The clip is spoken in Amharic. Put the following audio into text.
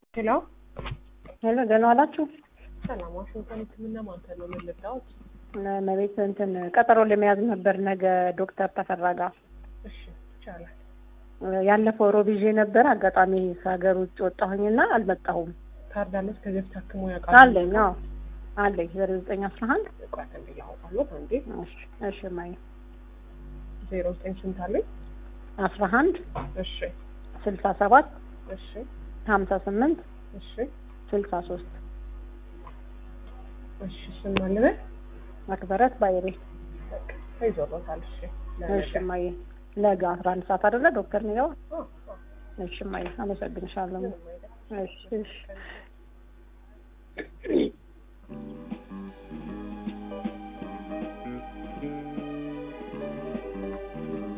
ሄሎ ሄሎ ደህና ዋላችሁ? ሰላም፣ ዋሽንግተን ሕክምና ማዕከል ነው የምንረዳዎት? መቤት እንትን ቀጠሮ ለመያዝ ነበር ነገ ዶክተር ተፈራ ጋር። እሺ ይቻላል። ያለፈው ሮብ ይዤ ነበር። አጋጣሚ ከሀገር ውጭ ወጣሁኝና አልመጣሁም። ካርድ አለች ከዚህ በፊት ታክሞ ያውቃል? አለኝ አዎ አለኝ ዜሮ ዘጠኝ አስራ አንድ ቆይ አንዴ ላውጣሎት። አንዴ እሺ እሺ ማየ ዜሮ ዘጠኝ ስንት አለኝ? አስራ አንድ እሺ ስልሳ ሰባት እሺ ሀምሳ ስምንት እሺ ስልሳ ሶስት እሺ ስም አለበት መክበረት ባይሬ በቃ ተይዞሎታል። እሺ እሺ ማየ ነገ አስራ አንድ ሰዓት አይደለ ዶክተር ሚገባ አዎ አዎ እሺ ማየ አመሰግንሻለሁ ምንም አይደለም። እሺ እሺ